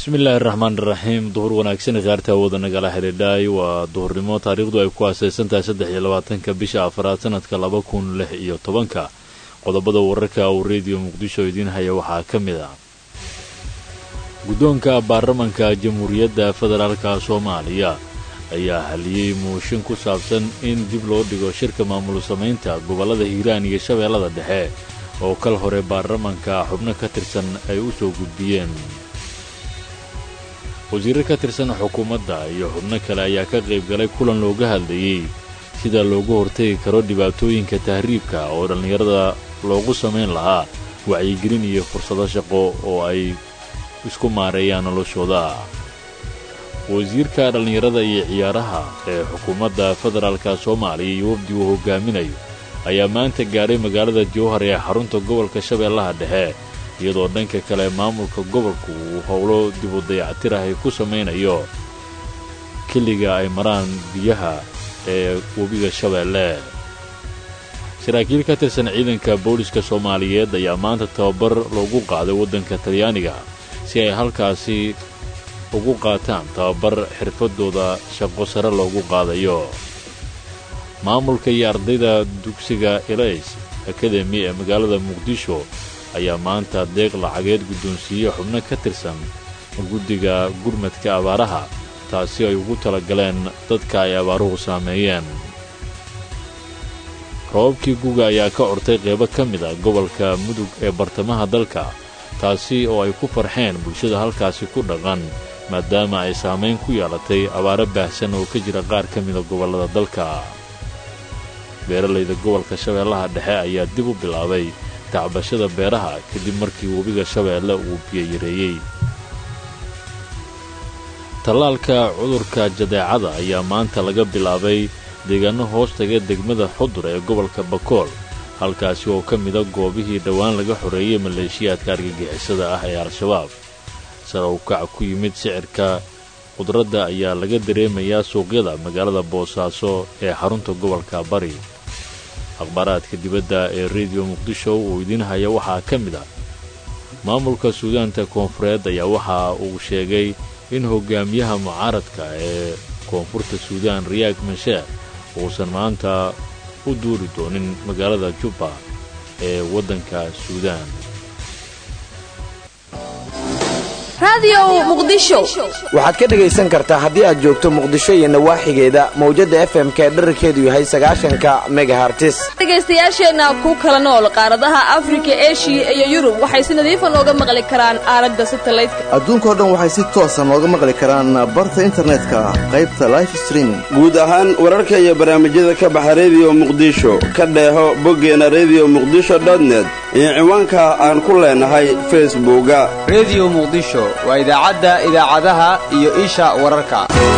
bismillaahi raxmaan iraxiim duhur wanaagsan khaarta awooda nagala xidhiidhaay waa duhurnimo taariikhdu ay ku aasaysantahay saddex iyo labaatanka bisha afaraad sanadka laba kun lix iyo tobanka qodobada wararka uu rediyo muqdisho idiin haya waxaa ka mid ah guddoonka baarlamanka jamhuuriyadda federaalka soomaaliya ayaa haliyey muushin ku saabsan in dib loo dhigo shirka maamul samaynta gobollada hiiraan iyo shabeellada dhexe oo kal hore baarlamanka xubno ka tirsan ay u soo gudbiyeen wasiirro ka tirsan xukuumadda iyo xubno kale ayaa ka qayb galay kulan looga hadlayey sida loogu hortegi karo dhibaatooyinka tahriibka oo dhallinyarada loogu samayn lahaa wacyigelin iyo fursado shaqo oo ay isku maareeyaan noloshooda wasiirka dhallinyarada iyo ciyaaraha ee xukuumadda federaalka soomaaliya iyo wafdi uu hogaaminayo ayaa maanta gaadhay magaalada jowhar ee xarunta gobolka shabeellaha dhexe iyadoo dhanka kale maamulka gobolku uu howlo dibu dayactir ah ay ku samaynayo keliga ay maraan biyaha ee webiga shabeelle saraakiil ka tirsan ciidanka booliska soomaaliyeed ayaa maanta tababar loogu qaaday waddanka talyaaniga si ay halkaasi ugu qaataan tababar xirfadooda shaqo sare loogu qaadayo maamulka iyo ardayda dugsiga elays akademi ee magaalada muqdisho ayaa maanta deeq lacageed guddoonsiiyey xubno ka tirsan guddiga gurmadka abaaraha taasi ay ugu talagaleen dadka ay abaaruhu saameeyeen robabkii guga ayaa ka ortay qeybo ka mid a gobolka mudug ee bartamaha dalka taasi oo ay ku farxeen bulshada halkaasi ku dhaqan maadaama ay saamayn ku yeelatay abaaro baahsan oo ka jira qaar ka mida gobollada dalka beeralayda gobolka shabeellaha dhexe ayaa dib u bilaabay tacbashada beeraha kadib markii webiga shabeelle uu biyoyareeyey tallaalka cudurka jadeecada ayaa maanta laga bilaabay deegaano hoos taga degmada xudur ee gobolka bakool halkaasi oo ka mida goobihii dhowaan laga xoreeyey maleeshiyaadka argagixisada ah ee al-shabaab sare u kac ku yimid sicirka khudradda ayaa laga dareemayaa suuqyada magaalada boosaaso ee xarunta gobolka bari akhbaaraadka dibadda ee rediyo muqdisho uu idiin haya waxaa ka mid ah maamulka suudaanta koonfureed ayaa waxa uu sheegay in hogaamiyaha mucaaradka ee koonfurta suudaan riyaag masheer uusan maanta u duuli doonin magaalada jubba ee waddanka suudaan waxaad ka dhegaysan kartaa haddii aad joogto muqdisho iyo nawaaxigeeda mawjadda fm ka dherarkeedu yahay sagaashanka megahartis dhegaystayaasheenna ku kala nool qaaradaha afrika eshiya iyo yurub waxay si nadiifa nooga maqli karaan aalada satalaydka adduunkao dhan waxay si toosa nooga maqli karaan barta internetka qaybta life streaming guud ahaan wararka iyo barnaamijyada ka baxa rediyo muqdisho ka dheeho boggeena rediyo muqdisho dotnet iyo ciwaanka aan ku leenahay facebooka rediyo muqdisho waa idaacadda idaacadaha iyo isha wararka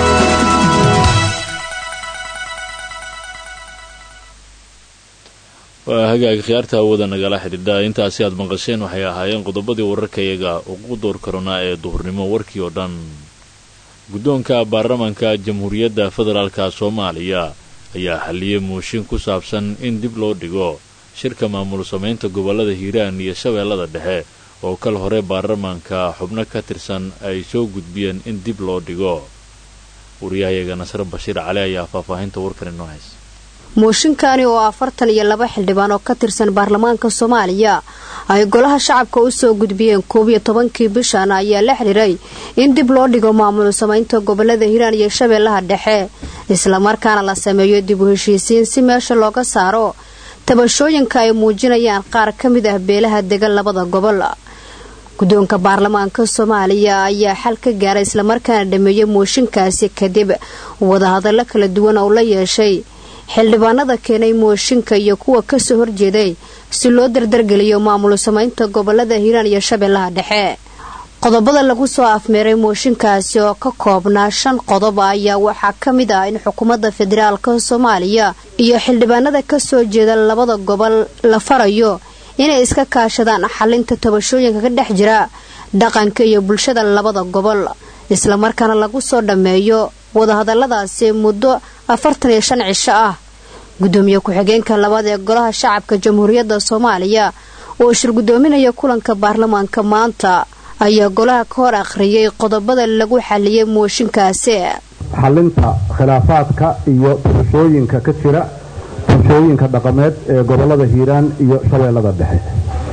waa hagaag khiyaarta awooda nagala xidhiidha intaasi aad maqasheen waxay ahaayeen qodobadii wararkayaga ugu door karonaa ee duhurnimo warkii oo dhan guddoonka baarlamanka jamhuuriyadda federaalka soomaaliya ayaa xalliyey muushin ku saabsan in dib loo dhigo shirka maamul samaynta gobollada hiiraan iyo shabeellada dhexe oo kal hore baarlamaanka xubno ka tirsan ay soo gudbiyeen in dib loo dhigo wariyahayaga nasre bashiir cali ayaa faahfaahinta warkan inoo haysa mooshinkani oo afartan iyo laba xildhibaan oo ka tirsan baarlamaanka soomaaliya ay golaha shacabka u soo gudbiyeen koob iyo tobankii bishan ayaa la xidhiiray in dib loo dhigo maamul samaynta gobolada hiiraan iyo shabeellaha dhexe islamarkaana la sameeyo dib u heshiisiin si meesha looga saaro tabashooyinka ay muujinayaan qaar ka mid ah beelaha degan labada gobol guddoonka baarlamaanka soomaaliya ayaa xal ka gaaray islamarkaana dhameeyey mooshinkaasi kadib wadahadallo kala duwan oo la yeeshay xildhibaanada keenay mooshinka iyo kuwa kasoo horjeeday si loo dardargeliyo maamul samaynta gobolada hiiraan iyo shabeellaha dhexe qodobada lagu soo afmeeray mooshinkaasi oo ka koobnaa shan qodob ayaa waxaa ka mid ah in xukuumadda federaalka soomaaliya iyo xildhibaanada kasoo jeeda labada gobol la farayo inay iska kaashadaan xalinta tabashooyinka ka dhex jira dhaqanka iyo bulshada labada gobol islamarkaana lagu soo dhammeeyo wadahadaladaasi muddo afartan iyo shan cisho ah gudoomiye ku-xigeenka labaad ee golaha shacabka jamhuuriyadda soomaaliya oo shir gudoominaya kulanka baarlamaanka maanta ayaa golaha ka hor akhriyay qodobada lagu xaliyay mooshinkaasi xalinta khilaafaadka iyo tabashooyinka ka jira tabashooyinka dhaqameed ee gobolada hiiraan iyo shabeellada dhexe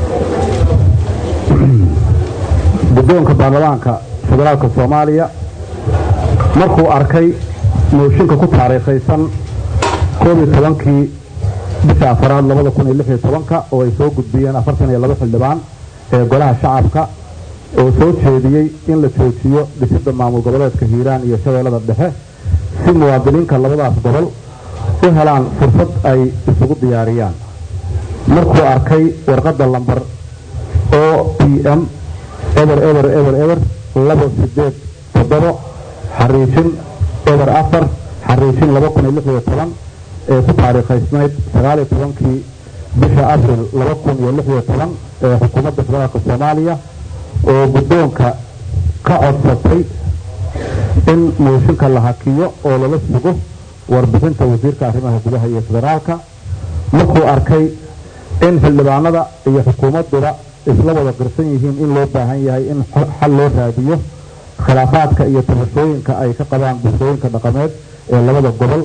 guddoonka baarlamaanka federaalka soomaaliya markuu arkay mooshinka ku taariikhaysan koob iyo tobankii bisha afaraad labada kun iyo lix iyo tobanka oo ay soo gudbiyeen afartan iyo laba xildhibaan ee golaha shacabka oo soo jeediyey in la joojiyo dhisidda maamul goboleedka hiiraan iyo shabeellada dhexe si muwaadiniinka labadaas gobol u helaan fursad ay isugu diyaariyaan markuu arkay warqadda lambar o p m eber eber eber eber laba sideed toddobo xariijin eber afar xariijin laba kun iyo lix iyo toban ee ku taariikhaysnayd sagaaliyo tobankii bisha abril laba kun iyo lix iyo toban ee xukuumadda federaalka soomaaliya oo guddoonka ka codsatay in mooshinka la hakiyo oo lala sugo warbixinta wasiirka arrimaha gudaha iyo federaalka markuu arkay in xildhibaanada iyo xukuumadduba isla wada qirsan yihiin in loo baahan yahay in xal loo raadiyo khilaafaadka iyo tabashooyinka ay ka qabaan bulshooyinka dhaqameed ee labada gobol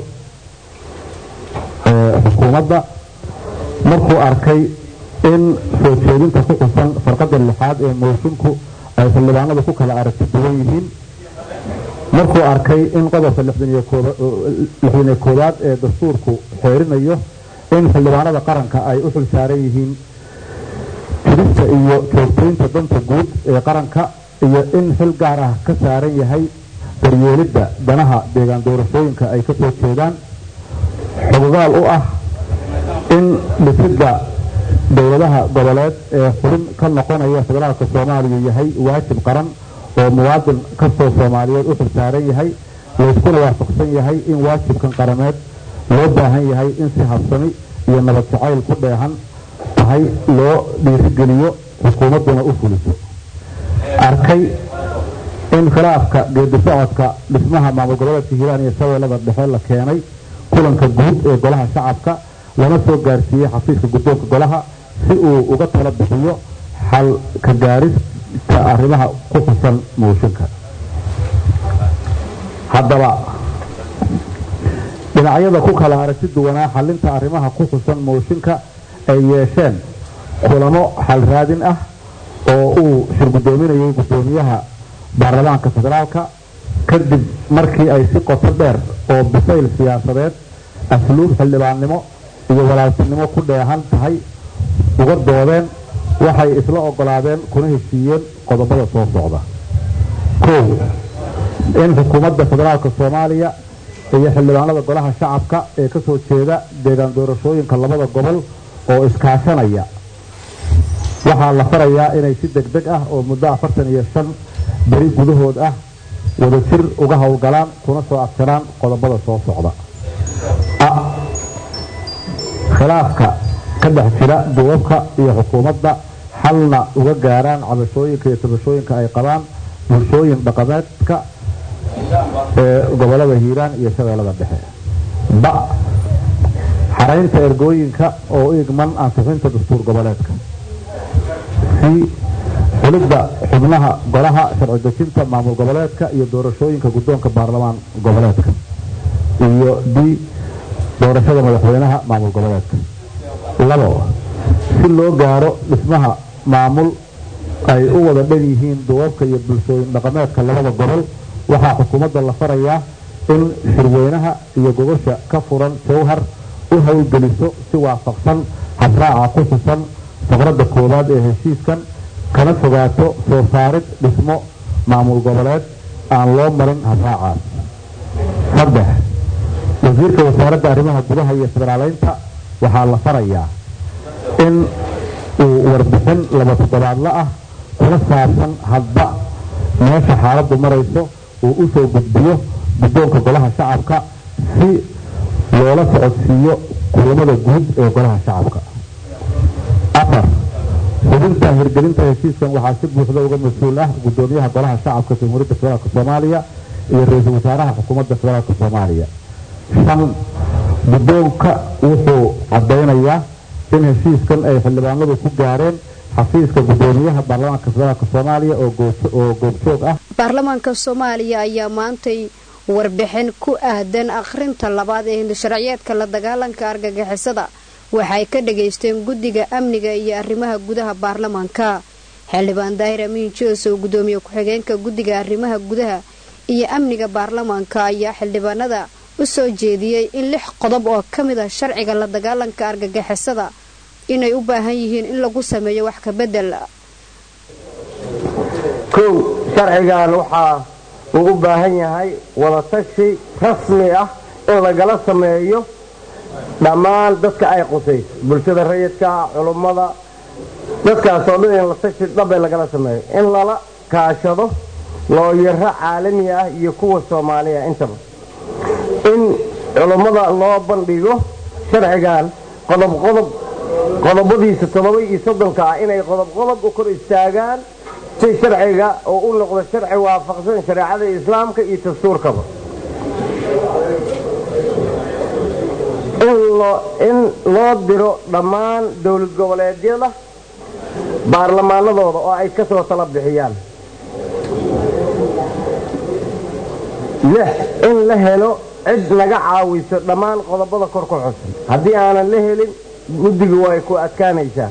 ee xukuumadda markuu arkay in soo jeedinta ku xusan farqadda lixaad ee moosinku ay xildhibaanadu ku kala aragti duwan yihiin markuu arkay in qodobka lixdan iyo koowaad ee dastuurku xeerinayo in xildhibaanada qaranka ay u xil saaran yihiin jirista iyo joogtaynta danta guud ee qaranka iyo in xil gaar ah ka saaran yahay daryeelidda danaha deegaan doorashooyinka ay ka soo jeedaan xogogaal u ah in dhisidda dowladaha goboleed ee xubin ka noqonaya federaalka soomaaliya yahay waajib qaran oo muwaadin kastoo soomaaliyeed u xil saaran yahay layskuna waafaqsan yahay in waajibkan qarameed loo baahan yahay in si habsami iyo nabad jacayl ku dheehan tahay loo dhiirigeliyo xukuumadduna u fuliso arkay in khilaafka geedi socodka dhismaha maamul goboleedka hiiraan iyo shabeellada dhexe la keenay kulanka guud ee golaha shacabka lana soo gaarsiiyey xafiiska guddoonka golaha si uu uga tala bixiyo xal ka gaarista arrimaha ku xusan mooshinka haddaba dhinacyada ku kala aragti duwanaa xalinta arrimaha ku xusan mooshinka ay yeesheen kulamo xal raadin ah oo uu shirgudoominayay guddoomiyaha baarlamaanka federaalka kadib markii ay si qoto dheer oo bisayl siyaasadeed asluub xildhibaannimo iyo walaaltinimo ku dheehan tahay uga doodeen waxay isla ogolaadeen kuna heshiiyeen qodobada soo socda kow in xukuumadda federaalka soomaaliya iyo xildhibaanada golaha shacabka ee ka soo jeeda deegaan doorashooyinka labada gobol oo iskaashanaya waxaa la farayaa inay si deg deg ah oo muddo afartan iyo shan beri gudahood ah wadajir uga howlgalaan kuna soo abtiraan qodobada soo socda khilaafka ka dhex jira duwabka iyo xukuumadda xalna uga gaaraan cabashooyinka iyo tabashooyinka ay qabaan bulshooyin dhaqameedka ee gobolada hiiraan iyo shabeellada dhexe ba xaraynta ergooyinka oo igman ansixinta dastuur goboleedka si xulidda xubnaha golaha sharci dejinta maamul goboleedka iyo doorashooyinka guddoonka baarlamaan goboleedka iyo d doorashada madaxweynaha maamul goboleedka labo si loo gaaro dhismaha maamul ay u wada dhan yihiin duwabka iyo bulshooyin dhaqameedka labada gobol waxaa xukuumadda la farayaa in shirweynaha iyo gogosha ka furan jawhar u howlgeliso si waafaqsan habraaca ku xusan faqradda koowaad ee heshiiskan kana fogaato soo saarid dhismo maamul goboleed aan loo marin habraacaas saddex wasiirka wasaaradda arrimaha gudaha iyo federaaleynta waxaa la farayaa in uu warbixin laba toddobaadla ah kula saabsan hadba meesha xaaladdu marayso uu u soo gudbiyo guddoonka golaha shacabka si loola socodsiiyo kulamada guud ee golaha shacabka afar xubinta hirgelinta heshiiskan waxaa si buuxda uga mas-uul ah guddoomiyaha golaha shacabka jamhuuriyadda federaalk soomaaliya iyo ra-iisul wasaaraha xukuumadda federaalk soomaaliya shan guddoonka wuxuu caddaynayaa in heshiiskan ay xildhibaanadu ku gaareen xafiiska guddoomiyaha baarlamaanka federaalk soomaaliya oo goobjoog ah baarlamaanka soomaaliya ayaa maantay warbixin ku aadan akhrinta labaad ee hindisharciyeedka la dagaalanka argagixisada waxay ka dhagaysteen guddiga amniga iyo arrimaha gudaha baarlamaanka xildhibaan daahir amiin joos oo guddoomiye ku-xigeenka guddiga arrimaha gudaha iyo amniga baarlamaanka ayaa xildhibaanada u soo jeediyey in lix qodob oo ka mid ah sharciga la dagaalanka argagixisada inay u baahan yihiin in lagu sameeyo wax ka bedel kow sharcigan waxaa uu u baahan yahay wadatashi rasmi ah in lagala sameeyo dhammaan dadka ay qusayso bulshada rayidka culummada dadkaasoo dhan in la tashi dhabe lagala sameeyo in lala kaashado looyaro caalami ah iyo kuwa soomaaliya intaba in culummada loo bandhigo sharcigan qodob qodob qodobadiisa toddoba iyo soddonka ah inay qodob qodob u kor istaagaan si sharciga oo u noqdo sharci waafaqsan shareecada islaamka iyo dastuurkaba in loo diro dhammaan dowlad goboleedyada baarlamaanadooda oo ay ka soo tala bixiyaan lix in la helo cid naga caawiso dhammaan qodobada kor ku xusan haddii aanan la helin guddigu way ku adkaanaysaa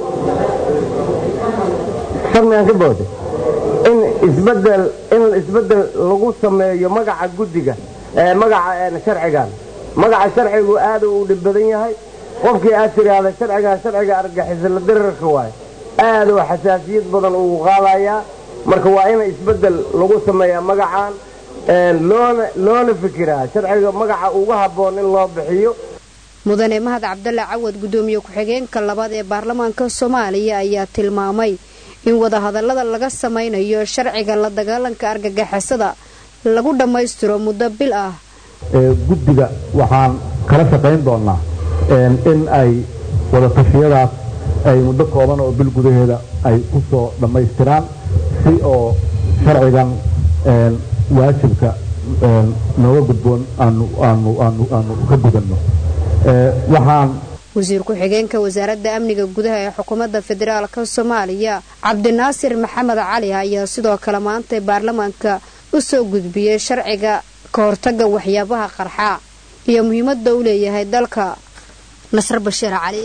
sharmigan ka booda in isbedel in isbedel lagu sameeyo magaca guddiga ee magaca sharcigan magaca sharcigu aad uu dhib badan yahay qofkii aad tiraahda sharcigan sharciga argagixisla dirarka waaye aad oo xasaasiyad badan uu qaadayaa marka waa in isbedel lagu sameeyaa magacan loona loona fikiraa sharciga magaca ugu habboon in loo bixiyo mudane mahad cabdalla cawad guddoomiye ku-xigeenka labaad ee baarlamaanka soomaaliya ayaa tilmaamay in wadahadallada laga samaynayo sharciga la dagaalanka argagixisada lagu dhammaystiro muddo bil ah guddiga waxaan kala shaqayn doonaa in ay wadatashyadaas ay muddo kooban oo bil gudaheeda ay ku soo dhammaystiraan si oo sharcigan waajibka nooga gudboon aanu ka gudanno waxaan wasiir ku-xigeenka wasaaradda amniga gudaha ee xukuumadda federaalka soomaaliya cabdinaasir maxamed cali ayaa sidoo kale maantay baarlamaanka u soo gudbiyey sharciga ka hortagga waxyaabaha qarxa iyo muhiimadda u leeyahay dalka nasr bashiir cali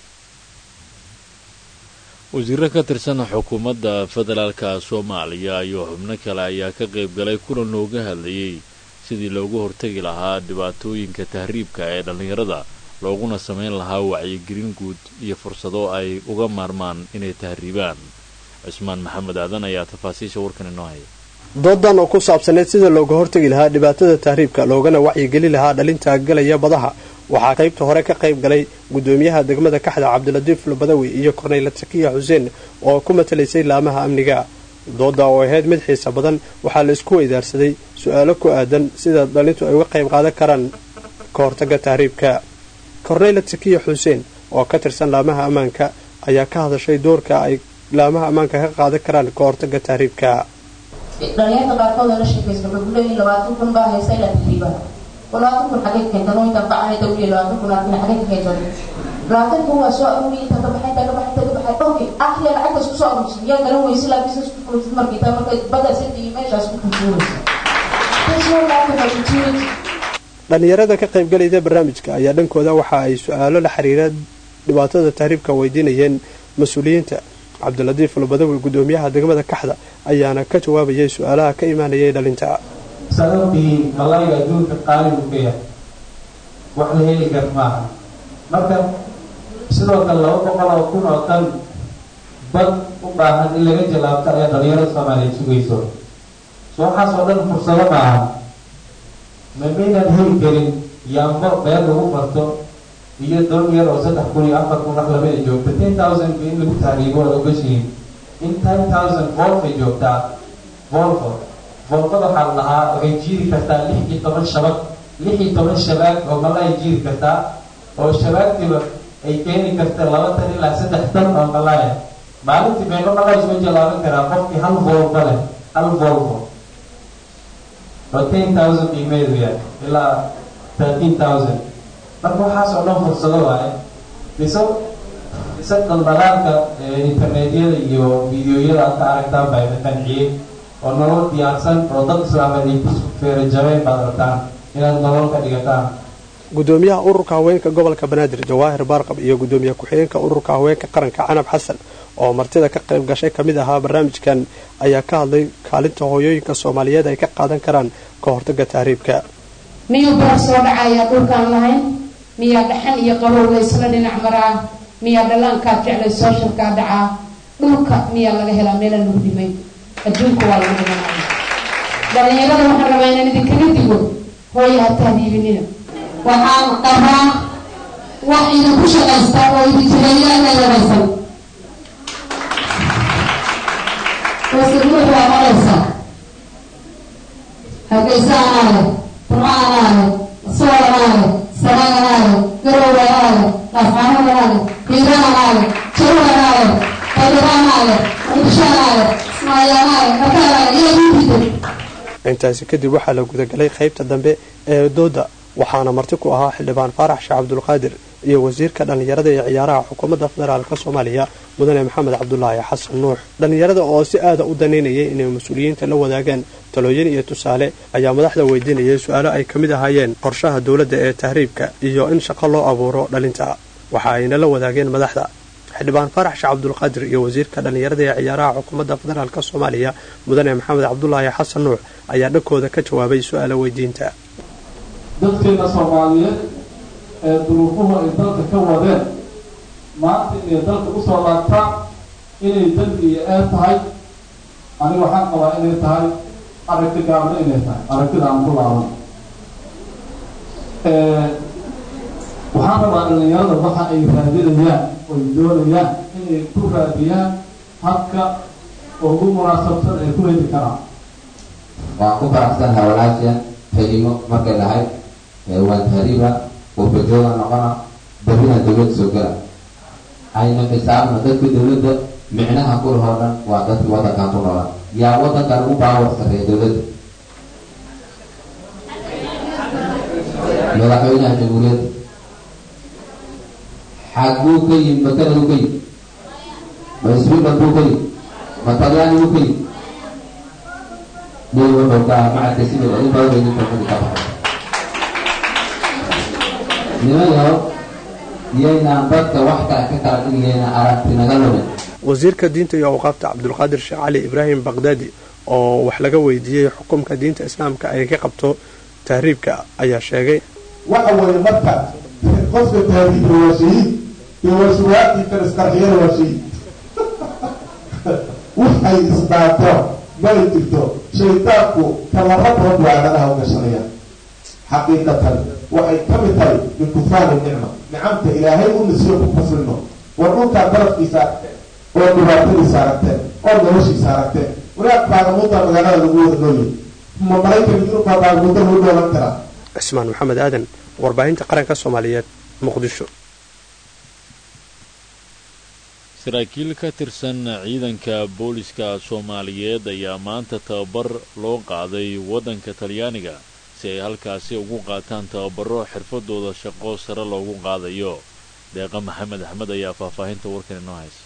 wasiiro ka tirsan xukuumadda federaalka soomaaliya iyo xubno kale ayaa ka qayb galay kulan looga hadlayey sidii loogu hortagi lahaa dhibaatooyinka tahriibka ee dhallinyarada looguna samayn lahaa wacyigelin guud iyo fursado ay uga maarmaan inay tahriibaan cismaan maxamed aadan ayaa tafaasiisha warkan inoo haya doodan oo ku saabsaneyd sida looga hortagi lahaa dhibaatada tahriibka loogana wacyigeli lahaa dhalinta galaya badaha waxaa qaybta hore ka qayb galay gudoomiyaha degmada kaxda cabdilatiif lubadawi iyo korneyla sakiya xuseen oo ku matalaysay laamaha amniga dooda oo ahayd mid xiisa badan waxaa la isku weydaarsaday su-aalo ku aadan sida dhalintu ay uga qayb qaadan karaan ka hortaga tahriibka korneyla sakiya xuseen oo ka tirsan laamaha ammaanka ayaa ka hadashay doorka ay laamaha ammaanka ka qaadan karaan ka hortaga tahriibka dhalinyarta qaarkood oo la sheekaysta waxay ku leeyihin labaatan kun baa haysa ilaa tahriibaa labaatan kun xagee keentan oo intaan bacana dawliya labaatan kun laakiin xagee ka keentan labaatan kun waa soo aruuriya inta ka baxay inta ka baxay inta ka baxay okay akhiya lacagtaas ku soo aruursan yaa garan weyse laa business ku furtid markii taa markay badda sida iyo meeshaas ku kuntuuraysa that's no lack of opportunity dhalinyarada ka qaybgalayda barnaamijka ayaa dhankooda waxa ay su-aalo la xiriira dhibaatada tahriibka weydiinayeen mas-uuliyiinta cabdilatiif lubadawi gudoomiyaha degmada kaxda ayaana ka jawaabayay su-aalaha ka imaanayay dhalinta sababtii malayga adduunka qaaligu ka yahay wax la heli kar maaha marka sidoo kale laba boqol oo kun oo tan bad u baahan in laga jallaabto ayaa dhalinyarada soomaaliyeed sugayso so waxaas oo dhan fursado maaha ma maynaan heli karin yaambo meel lagu barto iyo doon yar oo saddex kun iyo afar kun wax lamida joogta ten thousand ba in lagu tahriibo waad ogashihiin in ten thousand volfay joogtaa volfo volfada waxaa la dhahaa waxay jiiri kartaa lix iyo toban shabag lix iyo toban shabaag oo malay jiiri kartaa oo shabaagtiba ay keeni karta laba tan ilaa saddex tan oo malaya maalintii meelo malay soo jalaaban karaa qofkii hal volfo leh hal volfo oo ten thousand qiimeedu yahay ilaa thirteen thousand marka waxaas oo dhan fursado waaye biso se daldalaalka internetyada iyo videoyada aad ka aragtaan baa idin qanciyey oo nolol diyaarsan oo dad islaameed ay ku feerajabeen baad rabtaan inaad nolol ka dhigataan gudoomiyaha ururka haweenka gobolka banaadir jawaahir baarqab iyo gudoomiye ku-xigeenka ururka haweenka qaranka canab xasan oo martida ka qayb gashay ka mid ahaa barnaamijkan ayaa ka hadlay kaalinta hooyooyinka soomaaliyeed ay ka qaadan karaan ka hortaga tahriibka miyuu baraf soo dhacayaa dhulkaan lahayn miyaa dhaxan iyo qabow laysla dhinac maraa miyaa dhallaankaad jeclay sooshalkaa dhacaa dhulka miyaa laga helaa meela lagu dhimay adduunka waa lagu dhimanaya dhalinyarada waxaan rabaa inaan idinkaga digo hooya ha tahriibinina waxaan qabaa wax idinku shaqaysta oo idinjireeya inay yaraysan wasirmuux waa maraysa hargeysa anaale burco anaale sool anaale saraan anaale garow anaale laafcaanood anaale hiira anaale jaru anaale qaydara anaale muqdisho anaale ismaayo anaale dhaka anaale iyo diididay intaasi kadib waxaa la gudagalay qaybta dambe ee dooda waxaana marti ku ahaa xildhibaan faarax sheekh cabdulqaadir iyo wasiirka dhallinyarada ee ciyaaraha xukuumadda federaalka soomaaliya mudane maxamed cabdulaahi xasan nuux dhallinyarada oo si aada u danaynayay inay mas-uuliyiinta la wadaagaan talooyin iyo tusaale ayaa madaxda weydiinayay su-aalo ay ka mid ahaayeen qorshaha dowladda ee tahriibka iyo in shaqo loo abuuro dhalinta waxa ayna la wadaageen madaxda xildhibaan faarax sheekh cabdulqaadir iyo wasiirka dhallinyarada ee ciyaaraha xukuumadda federaalk soomaaliya mudane maxamed cabdulaahi xasan nuux ayaa dhankooda ka jawaabay su-aalo weydiinta dadkeena soomaaliyeed ee duruufuhu ay dalka ka wadeen maanta inay dalka usoo laabtaan inay dembi iyo eed tahay aniga waxaan qabaa inay tahay aragti gaabna inay tahay aragtida aan ku laaban waxaan rabaa dhalinyarada waxa ay raadinayaan oy doonayaan inay ku raadiyaan habka ugu munaasabsan ay ku heli karaan waan ku faraxsanahay walaashan xilimo markay dhahay waan tahriiba wafajooga noqona berrina dawlad soo gala ayna xisaabna dadka dawladda micnaha kulahoo dhan waa dadka waddankan ku noolan yaa waddankan ugu baawar sarreeya dawladda madaxweynaha jamhuuriyadda xaguu ka yimid ma kanaduu ka yimid ma switzerland buu ka yimid ma talyaani buu ka yimid dee wuxuu ka macadka sida in badan bay ninka xudi ka baxay niman yahow iyaynaan dadka wax kale ka kala dhigayna aragti naga lumin wasiirka diinta iyo awqaafta cabdulqaadir sheekh cali ibraahim baqdaadi oo wax laga weydiiyey xukumka diinta islaamka ay ka qabto tahriibka ayaa sheegay waxa weeye marka qofka tahriibka waa shahiid iyo waa suwaabtii kan isqarxiyana waa shahiid waxay isdhaato may jirto shaydaanku tallabadood waa aadanaha u gashanaya xaqiiqatan waxay ka mid tahay min kufaari nicma nicamta ilaahay u nasiyo ku kufrino war dhulkaa barafkiisa aragteen oo dhibaatadiisa aragteen oo noloshiisa aragteen walaaq baagamuda magaalada lagu wada nooyay ma maraykan yurub baa baagamuda lagu dhoolan karaa cismaan maxamed aadan warbaahinta qaranka soomaaliyeed muqdisho saraakiil ka tirsan ciidanka booliska soomaaliyeed ayaa maanta tababar loo qaaday waddanka talyaaniga si ay halkaasi ugu qaataan tababaro xirfadooda shaqo sare loogu qaadayo deeqa maxamed axmed ayaa faahfaahinta warkan inoo haysa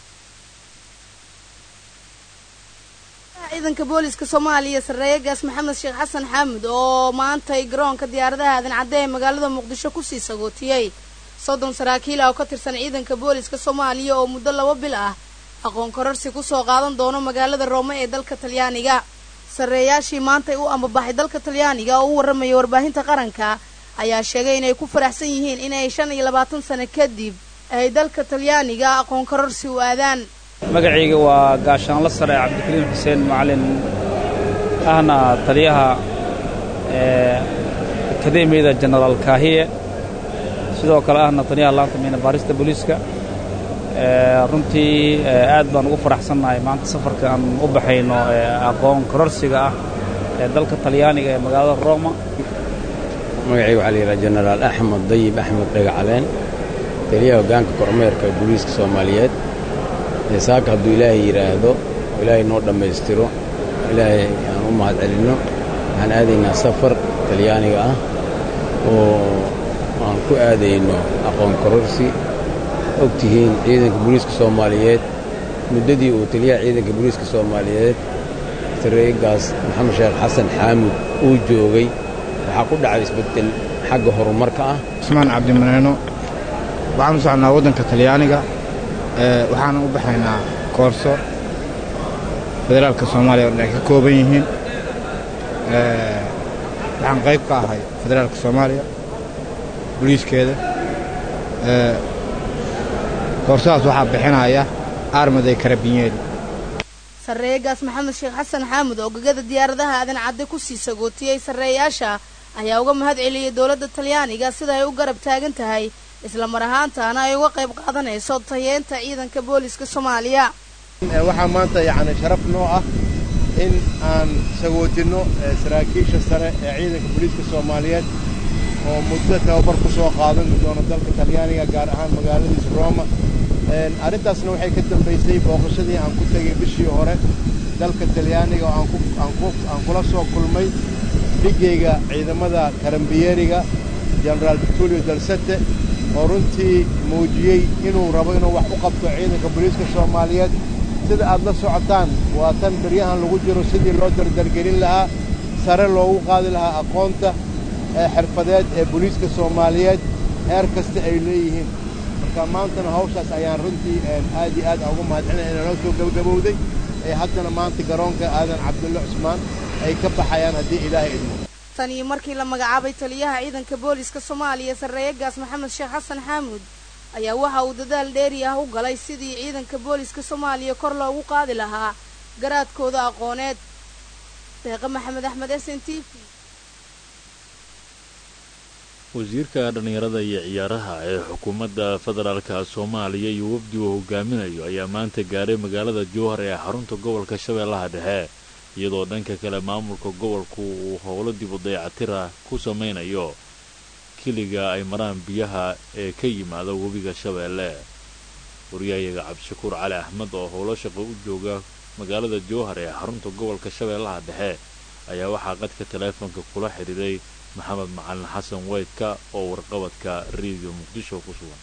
ciidanka booliska soomaaliya sarreeyagaas maxamed sheekh xasan xaamud oo maantay garoonka diyaaradaha aadan cadde ee magaalada muqdisho kusii sagootiyey soddon saraakiil ah oo ka tirsan ciidanka booliska soomaaliya oo muddo laba bil ah aqoon kororsi kusoo qaadan doono magaalada roome ee dalka talyaaniga sarreeyaashii maantay u ambabaxay dalka talyaaniga oo u warramaya warbaahinta qaranka ayaa sheegay inay ku faraxsan yihiin inay shan iyo labaatan sano kadib ay dalka talyaaniga aqoon kororsi u aadaan magacayga waa gaashaanla sare cabdikariim xuseen macalin ahna taliyaha akademiyada jenaraal kaahiye sidoo kale ahna taliyaha laanta miina baarista booliiska runtii aad baan ugu faraxsannahay maanta safarka aan u baxayno aqoon kororsiga ah ee dalka talyaaniga ee magaalada roma magacayga waxaa la yidhaha jenaraal axmed dayib axmed dhagacaleen taliyaha hoggaanka kormeerka booliiska soomaaliyeed saaka hadduu ilaahay yidhaahdo oo ilaahay noo dhammaystiro ilaahay aan u mahad celinno waxaan aadaynaa safar talyaaniga ah oo aan ku aadayno aqoon kororsi og tihiin ciidanka booliiska soomaaliyeed muddadii uu taliyaha ciidanka booliiska soomaaliyeed sareegaas maxamed sheekh xasan xaamud uu joogay waxaa ku dhacay isbeddel xagga horumarka ah cusmaan cabdimaneeno waxaan u soconnaa waddanka talyaaniga waxaana u baxaynaa koorso federaalka soomaaliya oo dhan ay ka kooban yihiin waxaan qayb ka ahay federaalka soomaaliya boliiskeeda koorsadaas waxaa bixinaya armaday karabinyeeli sarreegaas maxamed sheekh xasan xaamud oo gegada diyaaradaha aadan cadde ku sii sagootiyey sarreeyaasha ayaa uga mahad celiyey dowladda talyaaniga sida ay u garab taagan tahay isla mar ahaantaana ay uga qayb qaadanayso tayeenta ciidanka booliska soomaaliya waxaa maanta yacni sharaf noo ah in aan sagootinno saraakiisha sare ee ciidanka booliiska soomaaliyeed oo muddo tababar ku soo qaadan doono dalka talyaaniga gaar ahaan magaaladiisa roma arrintaasna waxay ka dambaysay booqashadii aan ku tegay bishii hore dalka talyaaniga oo aan kula soo kulmay dhigayga ciidamada karambiyeriga genaraal vitulio dalsete oo runtii muujiyey inuu rabo inuu wax u qabto ciidanka booliiska soomaaliyeed sida aad la socotaan waa tan beryahan lagu jiro sidii loo dardargelin lahaa sare loogu qaadi lahaa aqoonta xirfadeed ee booliiska soomaaliyeed heer kasta ay leeyihiin marka maantana hawshaas ayaan runtii aad iyo aad ugu mahadcelina inanoo soo gabagabowday ee haddana maanta garoonka aadan cabdulle cusmaan ay ka baxayaan haddii ilaahay idmo tan iyo markii la magacaabay taliyaha ciidanka booliska soomaaliya sarreeyagaas maxamed sheekh xasan xaamuud ayaa waxa uu dadaal dheeri ah u galay sidii ciidanka booliska soomaaliya kor loogu qaadi lahaa garaadkooda aqooneed deeqe maxamed axmed s n t v wasiirka dhallinyarada iyo ciyaaraha ee xukuumadda federaalka soomaaliya iyo wafdi uu hogaaminayo ayaa maanta gaaray magaalada jowhar ee xarunta gobolka shabeellaha dhexe iyadoo dhanka kale maamulka gobolku uu howlo dib u dayactira ku samaynayo kiliga ay maraan biyaha ee ka yimaada webiga shabeelle waryahayaga cabdishakuur cali axmed oo howlo shaqo u jooga magaalada jowhar ee xarunta gobolka shabeellaha dhexe ayaa waxaa qadka taleefonka kula xidhiiray maxamed macalin xasan weydka oo warqabadka rediyo muqdisho ku sugan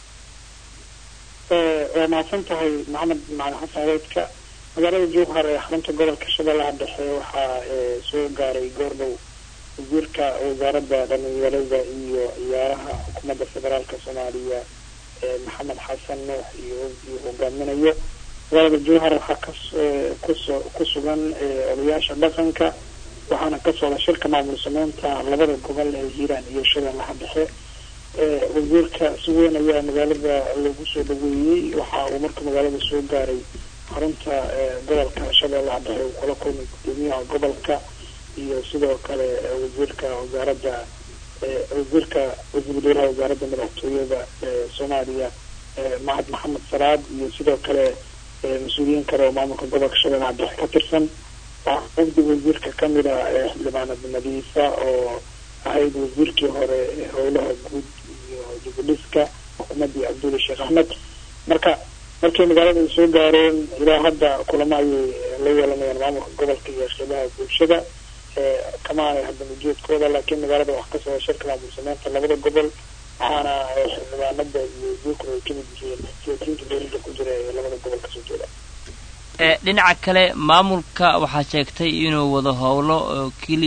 waa mahadsan tahay maxamed macalin xasan weydka magaalada jowhar ee xarunta gobolka shabeellaha dhexe waxaa soo gaaray goordhow wasiirka wasaaradda dhalinyarada iyo ciyaaraha xukuumadda federaalka soomaaliya maxamed xasan nuux iyo wafdii hogaaminayo magaalada jowhar waxaa kasoo ku sugan odayaasha dhaqanka waxaana ka socda shirka maamul sameynta labada gobol ee hiiraan iyo shabeellaha dhexe wasiirka si weyn ayaa magaalada lagu soo dhaweeyey waxa uu marka magaalada soo gaaray xarunta gobolka shabeellaha dhexe uu kula kulmay gudoomiyaha gobolka iyo sidoo kale wasiirka wasaaradda wasiirka wasiir wadaaraha wasaaradda madaxtooyada soomaaliya mahad maxamed salaad iyo sidoo kale mas-uuliyiin kale oo maamulka gobolka shabeellaha dhexe ka tirsan wafdi wasiirka kamid a xildhibaanad nadiifa oo ahayd wasiirkii hore howlaha guud iyo dibudhiska xukuumaddii cabdulla sheekh axmed marka markay magaalada ay soo gaareen ilaa hadda kulamo ayay la yeelanayaan maamulka gobolka iyo shaqabaha bulshada kama aanay haddan ujeedkooda laakiin magaalada wax ka socda shirka maamul sameynta labada gobol waxaana xildhibaanada iyo wasiirkuna ay kamid yihiin siyaasiyiinta dowladda ku jira ee labada gobol kasoo jeeda dhinaca kale maamulka waxaa sheegtay inuu wado howlo oo keli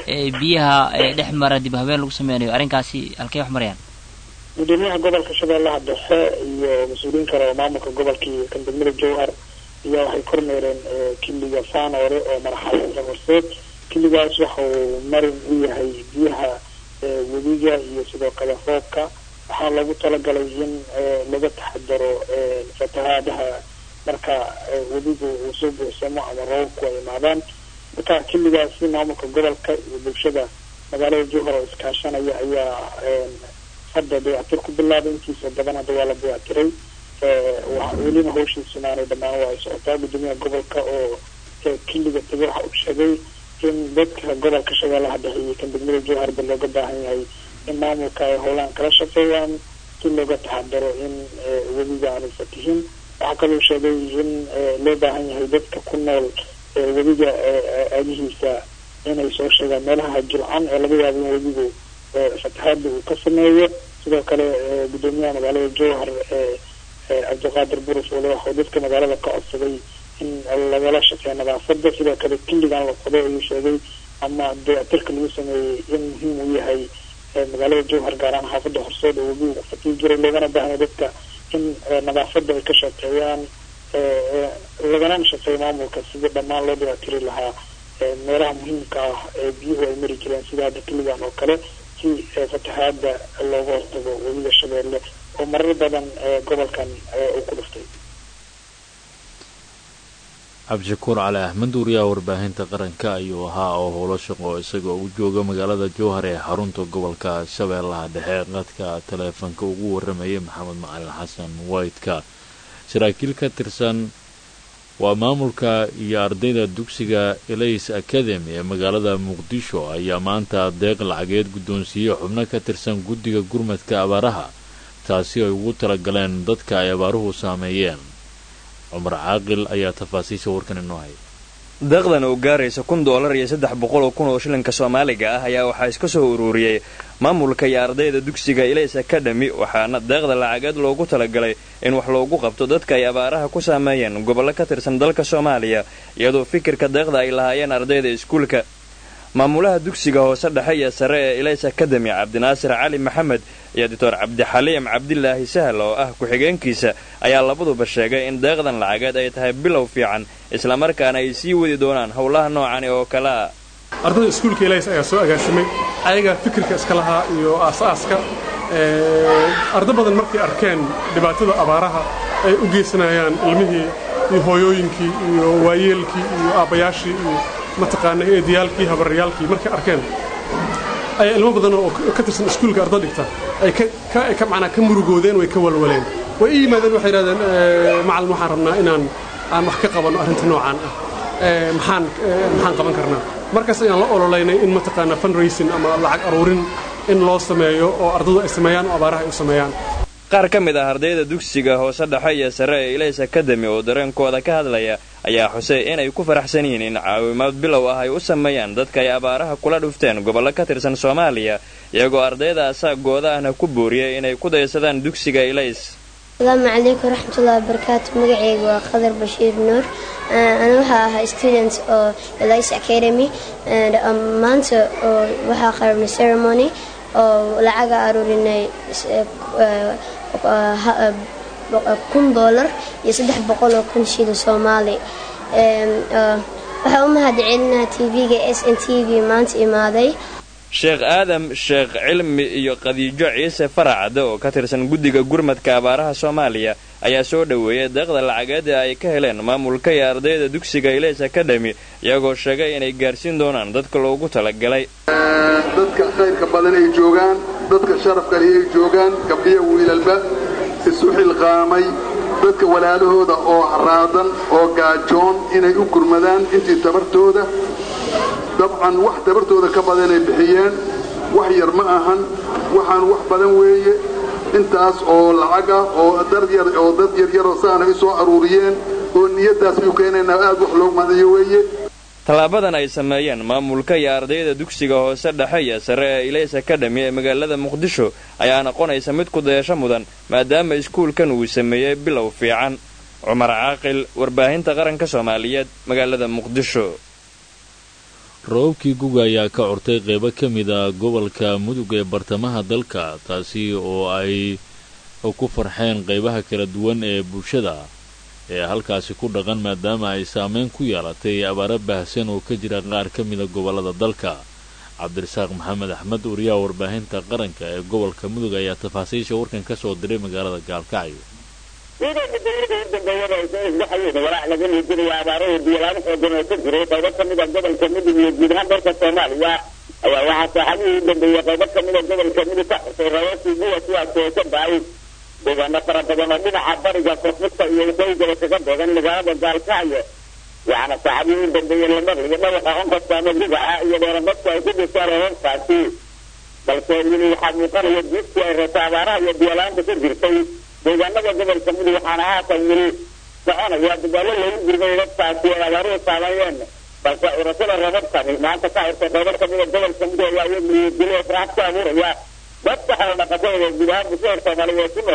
biyaha dhex mara dib habeen lagu sameynayo arrinkaasi halkay wax marayaan gudoomiyaha gobolka shabeellaha dhexe iyo mas-uuliyiin kale oo maamulka gobolka iyo kan degmada jowhar ayaa waxay kormeereen kiliga faanoore oo marxalada horseed kiligaas waxa uu marin u yahay biyaha webiga iyo sidoo kale roobka waxaa loogu talagalay in laga taxadaro fatahaadaha marka webigu uu soo buuxsamo ama roobabku ay imaadaan marka kiligaasi maamulka gobolka iyo bulshada magaalada jowhar oo iskaashanaya ayaa hadda dayactir ku bilaabay intiisa badan hadda waa la dayactiray welina hawshiisuna aanay dhammaan waa ay socotaa gudoomiyaha gobolka oo kiliga tegay waxa uu sheegay in dadka gobolka shabeellaha dhexe iyo kan degmada jowharba looga baahan yahay in maamulka ay howlaan kala shaqeeyaan si looga taxadaro in webiga aanay fatihin waxaa kaloo sheegay in loo baahan yahay dadka ku nool webiga aagihiisa inay soo sheegaan meelaha jilcan ee laga yaabo in webigu fatahaada uu ka sameeyo sidoo kale gudoomiyaha magaalada jowhar cabdiqaadir burus wali waxuu dadka magaalada ka codsaday in lagala shaqeeyo nadaafada sidoo kale killigan la qoday ayuu sheegay ama dayactirka lagu sameeyey in muhiim uu yahay magaalada jowhar gaar ahaan xaafada horseed oo webigu ku fatiin jiray loogana baahanya dadka in nadaafada ay ka shaqeeyaan lagana shaqeeyo maamulka sidii dhammaan loo dayactiri lahaa meelaha muhiimka ah ee biyuhu ay mari jireen sida hadda kiligan oo kale si fatahaada looga hortago webiga shabeelle oo marar badan gobolkan uu ku dhuftay cabdishakuur cali axmed wariyaha warbaahinta qaranka ayuu ahaa oo howlo shaqo isagoo u jooga magaalada jowhar ee xarunta gobolka shabeellaha dhexe qadka taleefanka ugu waramayay maxamed macalin xasan waytka saraakiil ka tirsan waa maamulka iyo ardayda dugsiga elays academy ee magaalada muqdisho ayaa maanta deeq lacageed guddoonsiiyey xubno ka tirsan guddiga gurmadka abaaraha taasi ay ugu talagaleen dadka ay abaaruhu saameeyeen cumar caaqil ayaa tafaasiisha warkan inoo hay deeqdan oo gaaraysa kun doolar iyo saddex boqol oo kun oo shilinka soomaaliga ah ayaa waxaa iska soo ururiyey maamulka iyo ardayda dugsiga ilays academy waxaana deeqda lacageed loogu talagalay in wax loogu qabto dadka ay abaaraha ku saameeyeen gobollo ka tirsan dalka soomaaliya iyadoo fikirka deeqda ay lahaayeen ardayda iskuulka maamulaha dugsiga hoose dhexe iyo sare ee ilays academy cabdinaasir cali maxamed iyo doctor cabdixaliim cabdilaahi sahal oo ah ku-xigeenkiisa ayaa labaduba sheegay in deeqdan lacageed ay tahay bilow fiican islamarkaana ay sii wadi doonaan howlaha noocani oo kale ah ardayda iskuulka ilays ayaa soo agaasimay ayagaa fikirka iska lahaa iyo aasaaska arda badan markay arkeen dhibaatada abaaraha ay u geysanayaan ilmihii iyo hooyooyinkii iyo waayeelkii iyo aabbayaashii iyo mataqaana eediyaalkii habaryaalkii markay arkeen ayaa ilmo badan oo ka tirsan iskuulka arda dhigta ay manaa ka murugoodeen way ka walwaleen way ii yimaadeen waxay yidhahdeen macalin waxaan rabnaa inaan aan wax ka qabanno arrinta noocaan ah maxaan maxaan qaban karnaa markaas ayaan la ololaynay in mataqaana fundraising ama lacag aruurin in loo sameeyo oo ardadu ay sameeyaan oo abaaraha ay u sameeyaan qaar ka mid ah ardayda dugsiga hoose dhexe iyo sare ee ilays academy oo dareenkooda ka hadlaya ayaa xusay inay ku faraxsan yihiin in caawimaad bilow ah ay u sameeyaan dadka ay abaaraha kula dhufteen gobollo ka tirsan soomaaliya iyagoo ardayda asaagooda ahna ku booriyay inay ku daysadaan dugsiga ilays asalaamu calaykum waraxmatullahi wabarakaatu magaceyga waa qadar bashiir nuur ana waxaa ahaa student oo elice academy maanta waxaa qarabnay ceremony oo lacaga aruurinay kun doolar iyo saddex boqol oo kun shilin soomaali waxaa u mahadcelinaha tv-ga s n t v maanta imaaday sheekh aadam sheekh cilmi iyo qadiijo ciise faracade oo ka tirsan guddiga gurmadka abaaraha soomaaliya ayaa soo dhoweeyay deeqda lacageeda ay ka heleen maamulka iyo ardayda dugsiga ilays academy iyagoo sheegay inay gaarsiin doonaan dadka loogu talagalay dadka khayrka badan ay joogaan dadka sharafkale ay joogaan gabdhiya wiilalba isu xilqaamay dadka walaalahooda oo haraadan oo gaajoon inay u gurmadaan intii tabartooda dabcan wax tabartooda ka badanay bixiyeen wax yar ma ahan waxaan wax badan weeye intaas oo lacaga oo daryar oo dad yaryaroo saana i soo aruuriyeen oo niyaddaas ayuu keenaynaa aad wax loogu madayo weeye tallaabadan ay sameeyeen maamulka iyo ardayda dugsiga hoose dhexe iyo sare ee ilays academy ee magaalada muqdisho ayaa noqonaysa mid ku dayasho mudan maadaama iskuulkan uu sameeyey bilow fiican cumar caaqil warbaahinta qaranka soomaaliyeed magaalada muqdisho roobabkii guga ayaa ka curtay qaybo ka mid a gobolka mudug ee bartamaha dalka taasi oo ay ku farxeen qaybaha kala duwan ee bulshada ee halkaasi ku dhaqan maadaama ay saameyn ku yeelatay abaaro baahsan oo ka jira qaar ka mida gobollada dalka cabdirasaaq maxamed axmed wariyaha warbaahinta qaranka ee gobolka mudug ayaa tafaasiisha warkan ka soo diray magaalada gaalkacyo ciidanka dowlada hordambeeyada ay soo isbaxayeen walaac laga liijinaya abaarahii biyalaano xoogan oo ka jiray qaybo ka mida gobolka mudug iyo guud ahaan dalka soomaaliya ayaa waxaa saaxadihii u dambeeyey qaybo ka mida gobolka mudug ka xusay rababkii guwa kuwaas oo ka da-ay deegaano fara badan oo dhinaca bariga koonfurta iyo waqooyigaba kaga beegan magaalada gaalkacyo waxaana saaxadihii u dambeeyey la maqliyo dhawaqa onkastaama gugaca iyo dheerabadku ay ku disaan rababkaasi balse weli waxaa muuqanaya diidkii ay reebta abaaraha iyo biyalaanta ka jirtay deegaanada gobolka mudug waxaana haatan weli soconaya dadaalo lagu gurmay dadkaasi ay abaaruhu saameeyeen balse urashada rababkani maanta ka xirtay qaybo kamida gobolka mudug ayaa iyaguliyadilo farxad ku abuuraya dadka xoolo dhaqatada guud ahaan bulshada soomaaliyeed ku nool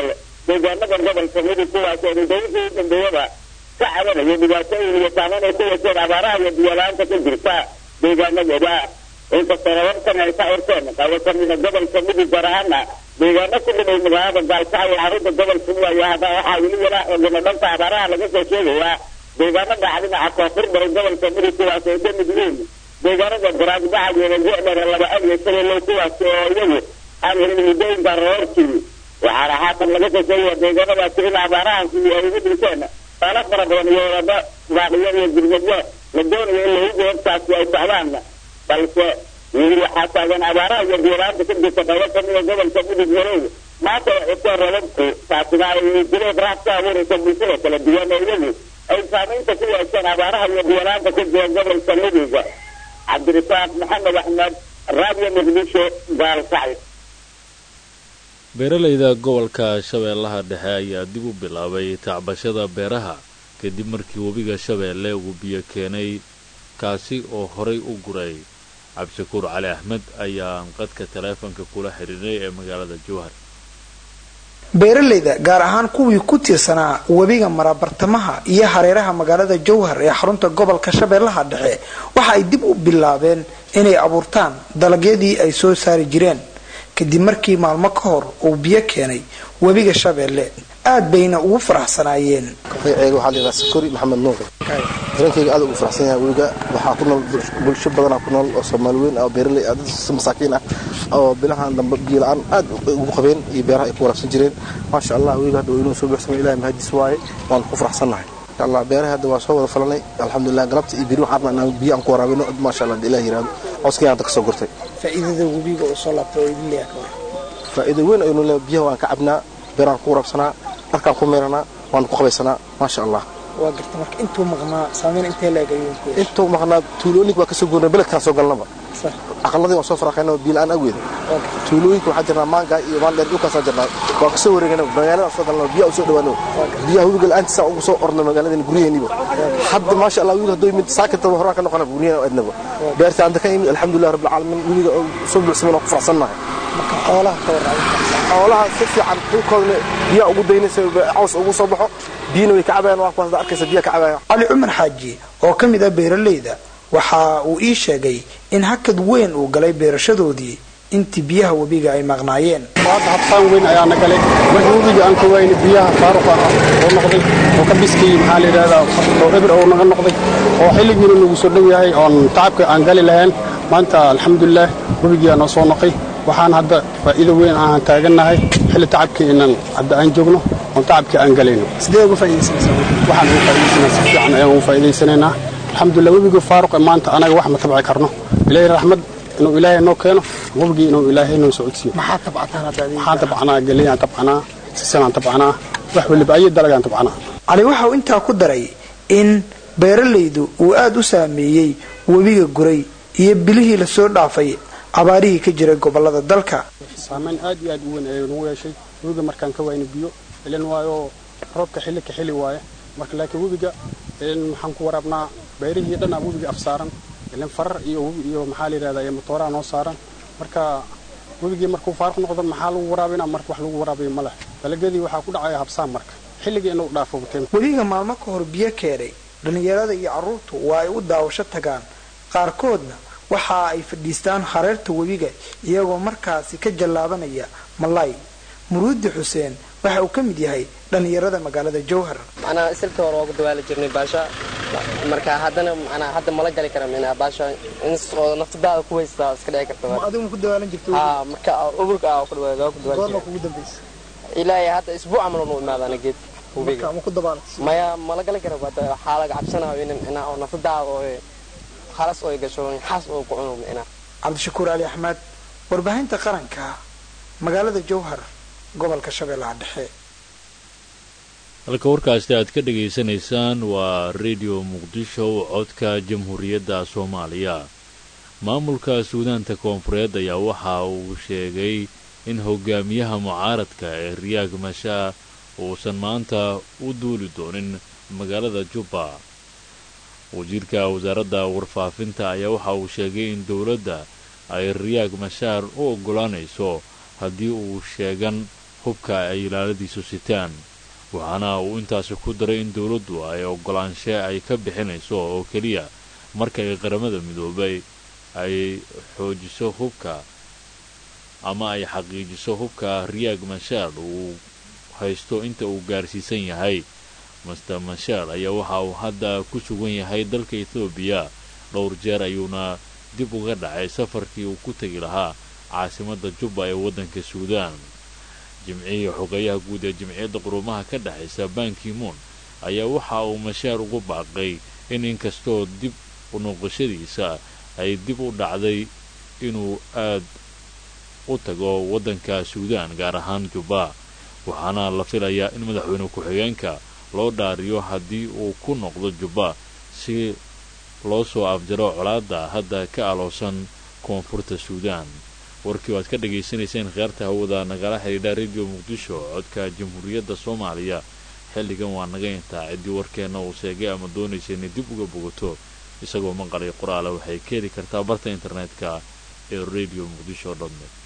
deegaanada gobolka mudug kuwaas oo muddooyinkii dambeeyaba ka cabanaya dhibaatooyin iyo saameyn ay ku yeesheen abaaraha iyo biyolaanta ka jirta deegaanadooda inkastoo rababkan ay ka urteen qaybo ka mida gobolka mudug gaar ahaana deegaano ku dhimay magaalada gaalkacyo ee xarunta gobolka muwayo hadda waxaa weli wala ogana dhanka abaaraha laga soo sheegayaa deegaano dhaca dhinaca koonfur baray gobolka mudug kuwaas ay ka mid yihiin deegaanada garaagbaxa iyo gocdhare laba ad iyo shabeellow kuwaas oo iyagu aan helin muddooyinka roorkii waxaana haatan laga soo sheegaya deegaanadaasi in abaarahaasi ay ugu dhinteen saalo fara badan iyo wadado baaqiyo iyo gurmadyo la doonayo in lagu goobtaasi ay socdaan balse weli waxaa taagan abaaraha iyo biyolaanta ka jirta qaybo kamida gobolka mudug marow maanta ay cuseen rababku taasina ay dileed raaf ka abuuraysa bulshada kala duwan oo iyagu ay saamaynta ku yeesheen abaaraha iyo biyolaanta ka jira gobolka mudug cabdirasaaq maxamed axmed raadiyo muqdisho gaalkacyo beeralayda gobolka shabeellaha dhexe ayaa dib u bilaabay tacbashada beeraha kadib markii webiga shabeelle uu biyo keenay kaasi oo horay u guray cabdishakuur cali axmed ayaan qadka taleefanka kula xidhiiray ee magaalada jowhar beeralayda gaar ahaan kuwii ku tiirsanaa webiga marabartamaha iyo hareeraha magaalada jowhar ee xarunta gobolka shabeellaha dhexe waxa ay dib u bilaabeen inay abuurtaan dalagyadii ay soo saari jireen kadib markii maalmo ka hor uu biyo keenay webiga shabeelle aad bayna ugu faraxsanaayeen magaceyga waxaa layidhaha sakori maxamed nuur darankeyga aad ugu faraxsan yahay webiga waxaa ku nool bulsho badanaa ku nool oo soomaali weyn oo beeraley ah dad masaakiin ah oo bilahan dambe biyo la-aan aad ugu qabeen iyo beeraha ay ku waraabsan jireen maasha allah webiga hadda inuu soo buuxsamay ilahi mahadiis waaye waan ku faraxsannahay insha allah beeraha hadda waa soo wada falanay alxamdulilah galabta iyo biri waxaan rabnaa inaan biyo aan ku waraabino maasha allah ilaah yiraahdo cooskii hadda kasoo gurtay faa'iidada webiga uu soo laabtay oo idin leeyahay faa'iido weyn aynu leeyahay biyaha waan ka cabnaa beeraan ku waraabsanaa dharkaan ku meeranaa waan ku qabaysanaa maasha allah waa garta marka intuu maqnaa saameyn intee leeg ayuu ku intuu maqnaa tuulooyinka waa kasoo goornay beledkaan soo galnaba aqaladii waan soo faraqayna biyo la-aan awgeeda tuulooyinka waxaa jirnaa maanga iyo maandheer dhulkaasaan jirnaa waan kasoo wareegana magaaladaan soo galna biyaha usoo dhawaano biyaha webiga la-aantiisa ugu soo orna magaaladeen guryaheeniba hadda maasha allah webiga hadduu yimid saakintaba horaan ka noqona guryaheena adnaba beerta anta ka yimid alxamdulilah rabbil caalamiin webiga soo buuxsamay waan ku faraxsannahay marka xoolaha ka warraabi xoolaha si fiican dhulkoodna biyaha ugu daynaysa caws ugu soo baxo biyana way ka cabayaan waa kuwaas arkaysa biyaha ka cabayaan cali cumar xaaji oo ka mid ah beeralayda waxa uu ii sheegay in hakad weyn uu galay beerashadoodii intii biyaha webiga ay maqnaayeen hadda habsaan weyn ayaana galay markii webiga aan ka wayna biyaha faaruq ah oo noqday oo ka biskii maxaa la yidhahdaa oo eber oo naga noqday oo xilligiina nagu soo dhow yahay oon tacabka aan gali lahayn maanta alxamdulilah webigii aa noo soo noqay waxaan hadda faa'iido weyn aan taagannahay xilli tacabkii inaan hadda aan joogno oon tacabkii aan galayno sidee uga faa'iidaysanaysaa waxaan ugu faa'iidaysanaa si fiican ayaan ugu faa'iidaysanaynaa alxamdulilah webiga faaruqa maanta anaga wax ma tabci karno ilaahay raxmad inuu ilaahay noo keeno webigii inuu ilaahay noo socodsiiyo maxaa tabcataan hadda waxaan tabcanaa galeyaan tabcanaa sisanaan tabcanaa wax weliba ayo dalagaan tabcanaa cali waxa uu intaa ku daray in beeralaydu uu aad u saameeyey webiga guray iyo bilihii lasoo dhaafay abaarihii ka jiray gobolada dalka saamayn aad iyo aad u weyn ayuu nagu yeeshay webiga markaan ka wayno biyo ilan waayo roobka xilli ka xili waaye marka laakiin webiga ilan waxaan ku waraabnaa beerihii dhan aa webiga afsaaran ilan farar iyo iyo maxaa la yidhahdaa iyo matooraha noo saaran marka webigii markuu faaruq noqdo maxaa lagu waraabinaa marka wax lagu waraabiyo ma leh dalagyadii waxaa ku dhacaya habsaan marka xilligii inuu dhaafo bateen webiga maalmo ka hor biyo keenay dhallinyarada iyo carruurtu waa ay u daawasho tagaan qaarkoodna waxa ay fadhiistaan hareerta webiga iyagoo markaasi ka jallaabanaya malaay muruudi xuseen waxa uu ka mid yahay dhallinyarada magaalada jowhar macnaa isilka hore oogu dawaali jirnay baasha marka haddana macnaa hadda mala gali kara minaa baasha in oo naftadaada ku haystaa iska dhici karta adigu ku dawaalan jirta ha marka ururka ah ku dawaali waa ku dawaali goorma kugu dambaysa ilaahay hadda isbuuc camal nu imaadana geed marka ma ku dabaalat maya mala gali kara hadda waxaa laga cabsanayo in inaa oo naftadaada oo halas oo gasho xaas oo ku cuno inaa cabdishakuur ali axmed warbaahinta qaranka magaalada jowhar gobolka shabeellaha dhexe halka warkaasi aad ka dhegaysanaysaan waa redio muqdisho codka jamhuuriyadda soomaaliya maamulka suudaanta koonfureed ayaa waxa uu sheegay in hogaamiyaha mucaaradka ee riyaag mashaa uusan maanta u duuli doonin magaalada jubba wasiirka wasaaradda warfaafinta ayaa waxa uu sheegay in dowladda ay riyaag mashaar u oggolaanayso haddii uu sheegan hubka ay ilaaladiisu sitaan waxaana uu intaasi ku daray in dowladdu ay oggolaanshe ay ka bixinayso oo keliya marka ay qaramada midoobay ay xoojiso hubka ama ay xaqiijiso hubka riyaag mashaal uu haysto inta uu gaarsiisan yahay master mashaal ayaa waxa uu hadda ku sugan yahay dalka ethoobiya dhowr jeer ayuuna dib uga dhacay safarkii uu ku tegi lahaa caasimadda jubba ee waddanka suudaan jimcihii xogeeyaha guud ee jimciyadda quruumaha ka dhexaysa bankimoon ayaa waxa uu mashaar ugu baaqay in inkastoo dib u noqoshadiisa ay dib u dhacday inuu aad u tago waddanka suudaan gaar ahaan jubba waxaana la filayaa in madaxweyne ku-xigeenka loo dhaariyo haddii uu ku noqdo jubba si loo soo afjaro colaadda hadda ka aloosan koonfurta suudaan warkii o aad ka dhagaysanayseen khiyaarta hawada nagala xidhiidha rediyo muqdisho codka jamhuuriyadda soomaaliya xilligan waa naga intaa ciddii warkeenna uu sheegay ama doonaysa inay dib uga bogato isagoo maqalay qoraala waxay ka heli kartaa barta internetka ee radio muqdisho dot net